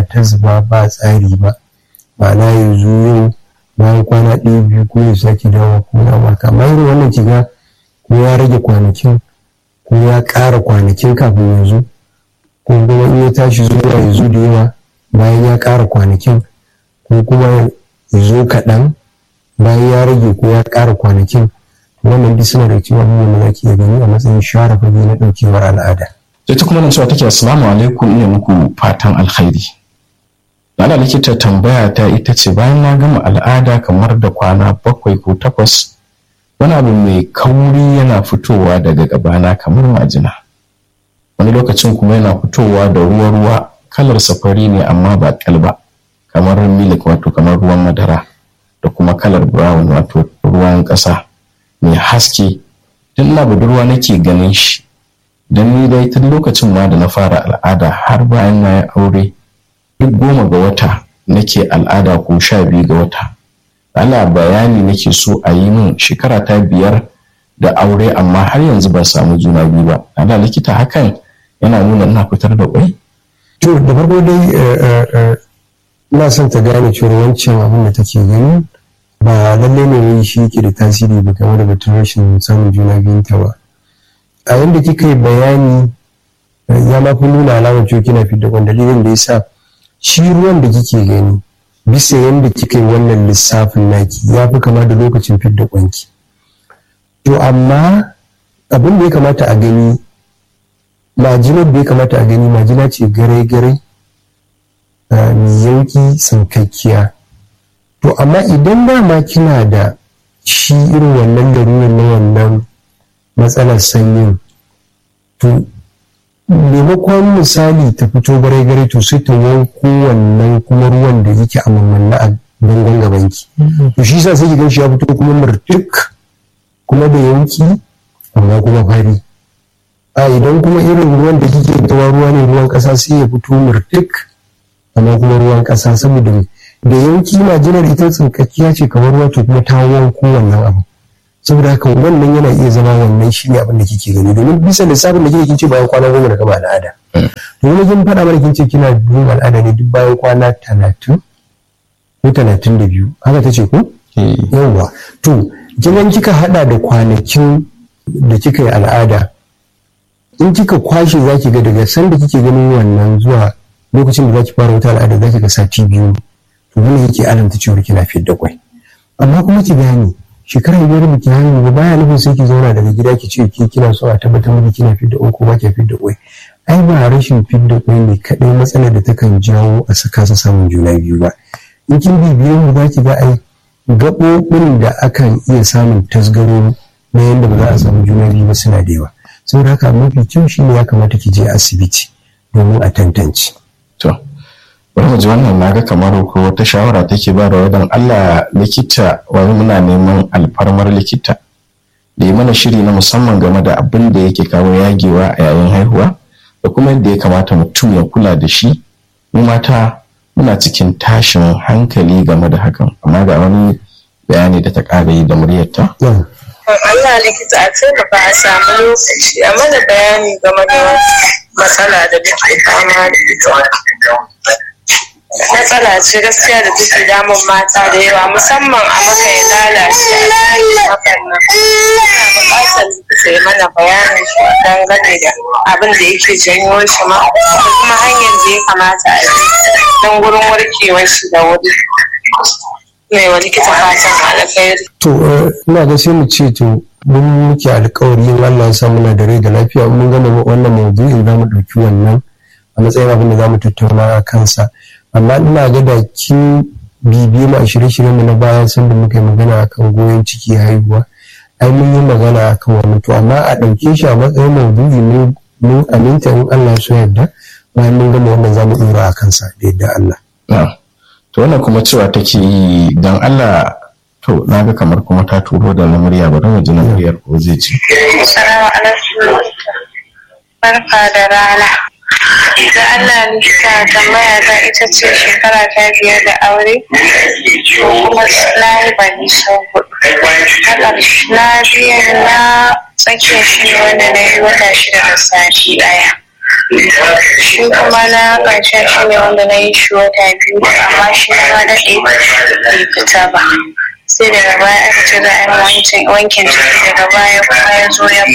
ta zuba ba tsari ba ma'ana yanzu yau bayan kwana ɗaya biyu ko ya sake dawo ko ya maka amma irin wannan kiga ko ya rage kwanakin ko ya ƙara kwanakin kafin yanzu ko kuma in ya tashi zuwa yanzu da yawa bayan ya ƙara kwanakin ko kuma ya zo kaɗan bayan ya rage ko ya ƙara kwanakin wannan duk suna da cewa abubuwan da ke gani a matsayin share fage na ɗaukewar al'ada. ita kuma nan cewa take assalamu alaikum ina muku fatan alkhairi ana likita tambaya ta ita ce bayan na gama al'ada kamar da kwana bakwai ko takwas wani abu mai kauri yana fitowa daga gabana kamar majina wani lokacin kuma yana fitowa da ruwa-ruwa kalar safari ne amma ba kalba kamar milik wato kamar ruwan madara da kuma kalar brown wato ruwan ƙasa mai haske tun na budurwa nake ganin shi don ni dai tun lokacin ma da na fara al'ada har bayan na yi aure duk goma ga wata nake al'ada ko sha biyu ga wata ana bayani nake so a yi min shekara ta biyar da aure amma har yanzu ban samu juna biyu ba ana likita hakan yana nuna ina fitar da kwai to da farko dai ina son ta gane cewa wancan abin da take gani ba lallai ne wai shi yake da tasiri ba game da batun rashin samun juna biyun ta ba a yanda kika yi bayani ya ma fi nuna alamar cewa kina fidda kwan dalilin da ya sa shi ruwan da kike gani bisa yadda kika yi wannan lissafin naki ya fi kama da lokacin fidda kwanki to amma abin da ya kamata a gani majinar da ya kamata a gani majina ce gare-gare mai yauki sankakkiya to amma idan dama kina da shi irin wannan larurar na wannan matsalar sanyin to maimakon misali ta fito gare-gare to sai ta yanko wannan kuma ruwan da yake a mammanna a bangon gabanki to shi sa sai ki gan shi ya fito kuma murtuk kuma da yanki amma kuma fari a idan kuma irin ruwan da kike tawa ruwa ne ruwan kasa sai ya fito murtuk amma kuma ruwan kasa saboda da yanki majinar ita tsinkakkiya ce kamar ruwa to kuma ta wanko wannan abu saboda haka wannan yana iya zama wannan shi ne abin da kike gani domin bisa lissafin da kike kin ce bayan kwana goma da gama al'ada to wani kin faɗa mana kin ce kina yin al'ada ne duk bayan kwana talatin ko talatin da biyu haka ta ce ko yawwa to kin kika haɗa da kwanakin da kika yi al'ada in kika kwashe za ki ga daga sanda kike ganin wannan zuwa lokacin da za ki fara wata al'ada za ki ga sati biyu to wannan yake alamta cewa kina fiyar da kwai amma kuma ki gane shekara biyar da ki haihu ba baya nufin sai ki zauna daga gida ki ce ki kina so a tabbatar miki kina fidda kwai ko ba ki fidda kwai ai ba rashin fidda kwai ne kadai matsalar da takan jawo a saka sa samun juna biyu ba in kin bibiye mu za ki ga ai gaɓoɓin da akan iya samun tasgaro na yadda ba za a samu juna biyu ba suna da yawa saboda haka mafi kyau shi ne ya kamata ki je asibiti domin a tantance. to bari mu ji wannan naga kamar ko wata shawara take ba da wadan Allah likita wani muna neman alfarmar likita da yi mana shiri na musamman game da abin da yake kawo yagewa a yayin haihuwa da kuma yadda ya kamata mutum ya kula da shi mu mata muna cikin tashin hankali game da hakan amma ga wani bayani da ta ƙara yi da muryarta. Allah likita a taimaka a samu lokaci a mana bayani game da matsala da muke fama da ita. Matsala ce gaskiya da take damun mata da yawa musamman a maka ya lalace a cikin hakan nan. Ina buƙatar likita ya mana bayanin shi dangane da abin da yake janyo shi ma da kuma hanyar da ya kamata a yi don gurin warkewar shi da wuri. mai wa likita fatan alkhairi. To, ina ga sai mu ce to mun muke alkawari in Allah ya sa muna da rai da lafiya mun gama wannan maudu'in za mu ɗauki wannan a matsayin abin da za mu tattauna a kansa. Amma ina ga da kin bibiye mu a shirye-shiryen mu na baya sanda muka yi magana akan goyon ciki haihuwa. Ai mun yi magana akan wannan to amma a ɗauke shi a matsayin maudu'i ne mun aminta in Allah ya so yarda bayan mun gama wannan za mu ɗora a kansa da yadda Allah. to wannan kuma cewa take yi don Allah to na ga kamar kuma ta turo da na murya bari mu ji na muryar ko zai ci. Assalamu alaikum. Barka da rana. Da Allah likita tambaya ta ita ce shekara ta biyar da aure kuma na yi bani sau hudu. Na biyan na tsakiyar shi wanda na yi wata shida da sati daya. shi kuma na ƙarshen shi ne wanda na yi shi wata biyu amma shi ma daɗe bai fita ba sai daga baya aka ce za a yi wankin ciki daga baya kuma ya zo ya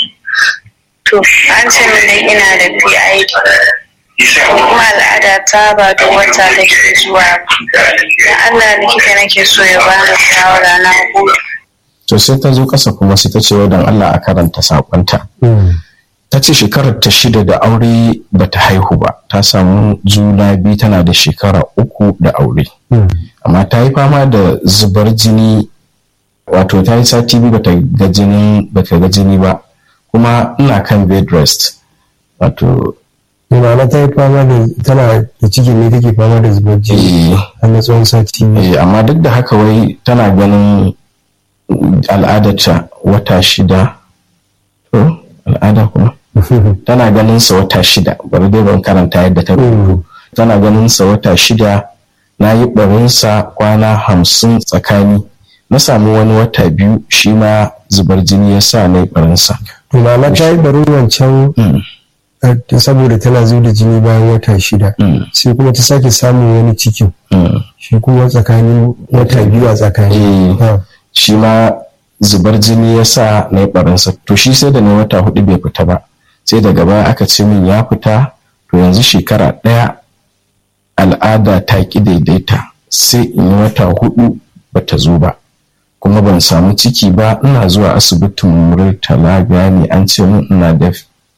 to an ce min dai ina da PID kuma al'ada ta ba da wata da ke zuwa ba da Allah likita nake so ya bani shawara na hudu to sai ta zo ƙasa kuma sai ta ce wa don Allah a karanta sakonta ta ce shekarar ta shida da aure ba ta haihu ba ta samu juna biyu tana da shekara uku da aure amma ta yi fama da zubar jini wato ta yi sati biyu bata ga jini bata ga jini ba kuma ina kan bed rest wato ma'ana ta yi fama da tana da cikin ne take fama da zubar jini a na tsawon sati biyu eh, amma duk da haka wai tana ganin al'adarta wata shida to al'ada kuma tana ganin sa wata shida bari dai ban karanta yadda ta rubutu tana ganin sa wata shida na yi barinsa kwana hamsin tsakani na samu wani wata biyu shi ma zubar jini ya sa na yi barinsa to ma'ana ta yi barin wancan Mm, eh, saboda tana zuba da jini bayan wata shida mm, sai kuma ta sake samun wani cikin mm. shi kuma tsakanin wata biyu a tsakani Eh. Ah, shi ma zubar jini ya sa na yi barinsa to shi sai da na wata hudu bai fita ba sai daga baya aka ce min ya fita to yanzu shekara ɗaya al'ada ta ƙi daidaita sai in yi wata hudu bata zo ba kuma ban samu ciki ba ina zuwa asibitin murtala gani an ce min ina da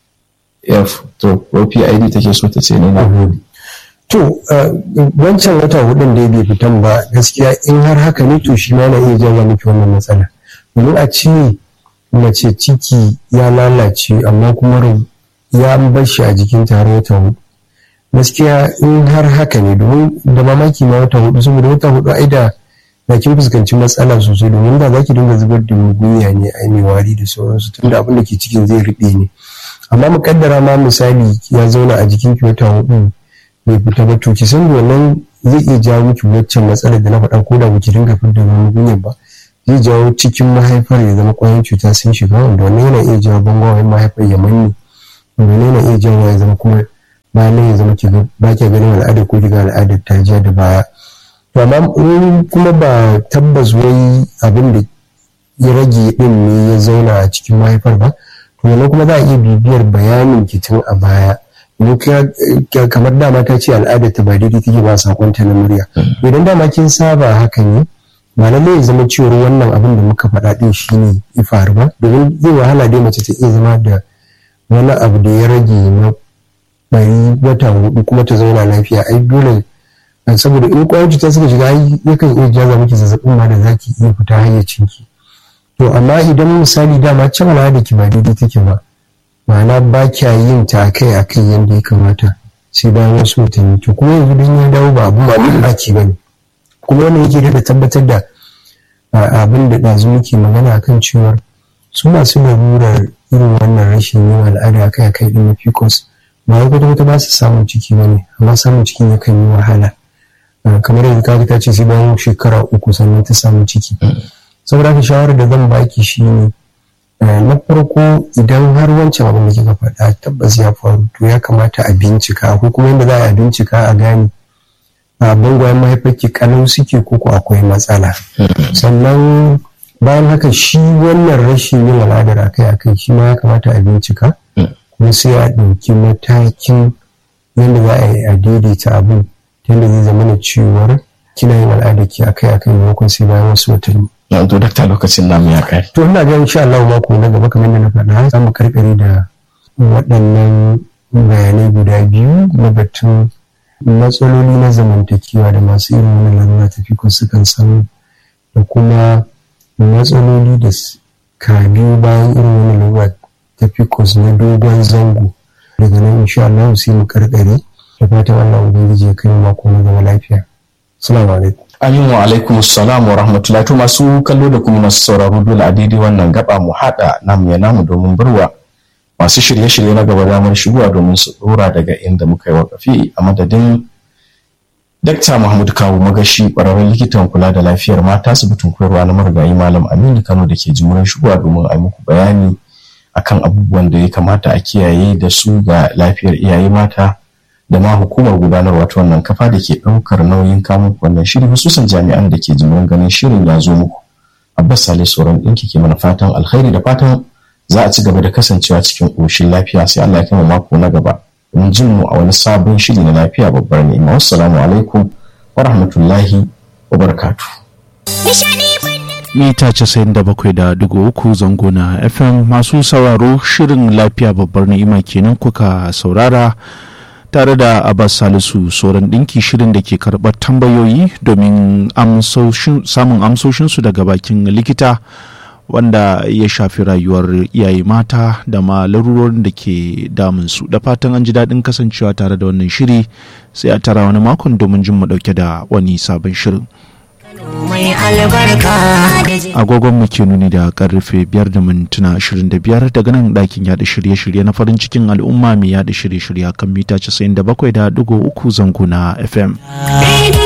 f to ko pid take so ta ce ne na to eh, wancan wata hudun da bai fitan ba gaskiya in har haka ne to shi ma yana iya jawo miki wannan matsala domin a ce mace ciki ya lalace amma kuma ru- ya bar shi a jikin har wata hudu gaskiya in har haka ne domin da mamaki ma wata hudu saboda wata hudu ai da na kin fuskanci matsala sosai domin da zaki dinga zubar da mugunya ne ai mai wari da sauransu tunda abin da ke cikin zai rube ne amma mu kaddara ma misali ya zauna a jikin ki wata hudu bai fita ba to ki san wannan zai iya jawo miki waccan matsalar da na faɗa ko da baki dinga fitar da mugunya ba zai jawo cikin mahaifar ya zama ƙwayoyin cuta sun shiga wanda wannan yana iya jawo bangawen mahaifar ya manne wanda yana iya jawo ya zama kuma bayan nan ya zama ki ga ba ki ganin al'ada ko ki ga al'adar ta ja da baya to amma in kuma ba tabbas wai abin da ya rage din ne ya zauna a cikin mahaifar ba to wannan kuma za a iya bibiyar bayanin ki tun a baya mu ka- kamar dama ta ce al'adar ta ba daidai take ba sakonta na murya idan dama kin saba haka ne ba lallai ya zama cewar wannan abin da muka faɗa din shine ya faru ba domin zai wahala dai mace ta iya zama da wani abu da ya rage na bari wata hudu kuma ta zauna lafiya ai dole saboda in kwayar cuta suka shiga ai yakan iya jaza miki zazzabin ma da zaki iya fita hayyacinki to amma idan misali dama can al'ada ki ba daidai take ba ma'ana ba kya yin ta akai akai yadda ya kamata sai bayan wasu watanni to kuma yanzu don ya dawo ba abu mamaki ba ne kuma wannan yake da tabbatar da a- abin da ɗazu muke magana akan cewar su masu larurar irin wannan rashin yin al'ada akai akai din na pcos ba wai kwata-kwata ba su samun ciki ba ne amma samun cikin yakan yi wahala Uh, kamar yanzu kaga ta ce sai bayan shekara uku sannan ta samu ciki saboda haka shawarar da zan baki shi ne na farko idan har wancan abin da kika faɗa tabbas ya faru to ya kamata a bincika ko kuma yadda za a bincika a gane a bangwayen mahaifarki kalau suke ko ko akwai matsala sannan bayan haka shi wannan rashin yin al'adar akai akai shi ma ya kamata a bincika kuma sai a ɗauki matakin yadda za a yi a daidaita abin ta yadda zai zama na cewar kina yin al'adar ki akai akai maimakon sai bayan wasu watanni yanzu dakta lokacin namu ya kai to ina ga insha Allah mako na gaba kamar yadda na faɗa za mu karkare da waɗannan bayanai guda biyu na batun matsaloli na zamantakewa da masu irin wani larura ta fiko sukan samu da kuma matsaloli da ka biyu bayan irin wani larura ta fikos na dogon zango daga nan insha Allah sai mu karkare da fatan Allah ubangiji ya kai mu mako na gaba lafiya assalamu alaikum Amin wa alaikum salam wa rahmatullahi to masu kallo da kuma masu sauraro dole a daidai wannan gaba mu haɗa namu ya namu domin barwa masu shirye-shirye na gaba damar shigowa domin su dora daga inda muka yi wakafi a madadin Dakta Mahmud Kawu Magashi ƙwararren likitan kula da lafiyar mata asibitin koyarwa na marigayi Malam Aminu Kano da ke jimurin shigowa domin a yi muku bayani akan abubuwan da ya kamata a kiyaye da su ga lafiyar iyaye mata da ma hukumar gudanarwa ta wannan kafa da ke ɗaukar nauyin kamun wannan shiri hususan jami'an da ke jimin ganin shirin ya zo muku abbas salisu sauran ɗinki ke mana fatan alkhairi da fatan za a ci gaba da kasancewa cikin ƙoshin lafiya sai allah ya kama mako na gaba in jin mu a wani sabon shiri na lafiya babbar ni'ima wassalamu alaikum wa rahmatullahi wa barakatuh mita casa'in da bakwai da dugu uku zango na fm masu sauraro shirin lafiya babbar ni'ima kenan kuka saurara tare da abbas salisu sauran ɗinki shirin da ke karɓar tambayoyi domin samun amsoshinsu daga bakin likita wanda ya shafi rayuwar iyaye mata da ma larurorin da ke damunsu da fatan an ji daɗin kasancewa tare da wannan shiri sai a tara wani makon domin jin mu ɗauke da wani sabon shirin agogon mu ke nuni da karfe biyar da mintuna ashirin da biyar daga nan ɗakin yaɗa shirye-shirye na farin cikin al'umma mai yaɗa shirye-shirye kan mita casa'in da bakwai da ɗigo uku zango na fm